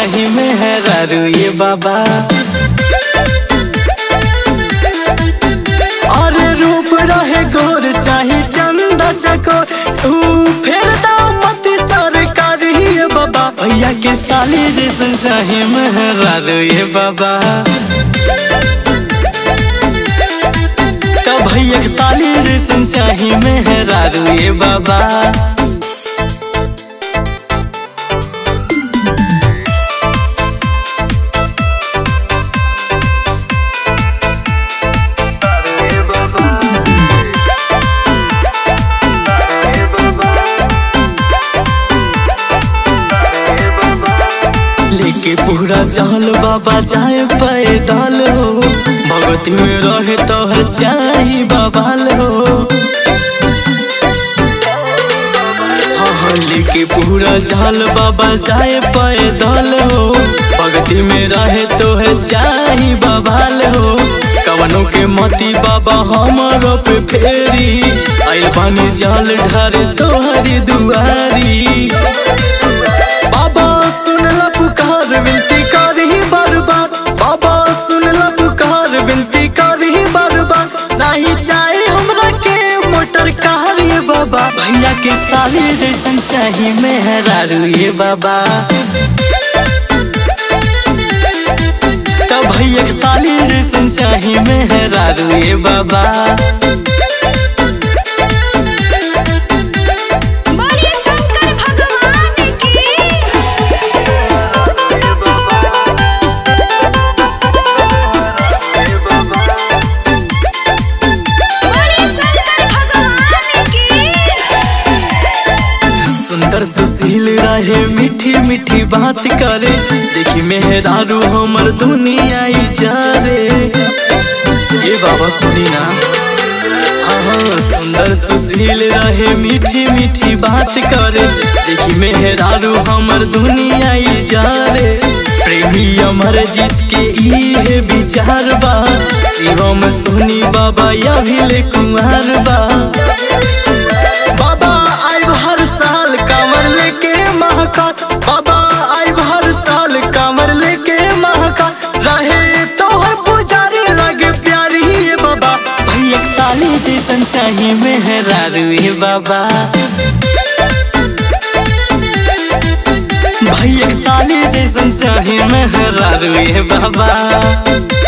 चाही मेहरारू ये बाबा और रूप रहे गोर चाहे चंदा चको तू फिर दाओ मत सरकारी ये बाबा भैया के साली जैसन चाहे मेहरारू ये बाबा तो भैया के साली जैसन चाहे मेहरारू ये बाबा लेके पूरा जहल बाबा जाए पैदल हो भगती में रहे तोहर चाही बाबाल हो हाँ हाँ लेके पूरा जहल बाबा जाए पैदल हो भगती में रहे तोहर चाही बाबाल हो कवनों के मती बाबा हमारो पे फेरी आइल बानी जल ढारे तोहरी दुआरी बाबा सुनला पुकार विनती करही बार बार बाबा सुनला पुकार विनती करही बार बार नहीं चाहे हमरा के मोटर कार ये बाबा भैया के साली जैसन चाही मेहरारू ये बाबा तो भैया के साली जैसन चाही मेहरारू ये बाबा बोलिए शंकर भगवान की बोलिए शंकर भगवान की सुंदर सुशील रहे मीठी मीठी बात करे देखी मेहरारू हमर दुनिया ई जा रे ए बाबा सुनी ना हाँ हाँ सुंदर सुशील रहे मीठी मीठी बात करे देखी मेहरारू हमर दुनिया ई जा रे प्रेमी अमर जीत के ई है विचार बा शिवम सोनी बाबा या भी कुमार बा बाबा आइब हर साल कांवर लेके महाकाल बाबा आइब हर साल कांवर लेके महाकाल रहे तोहर पुजारी लगे प्यारी ये बाबा भैया के साली जैसन चाही मेहरारू ये बाबा भैया के साली जैसन चाही मेहरारू ये बाबा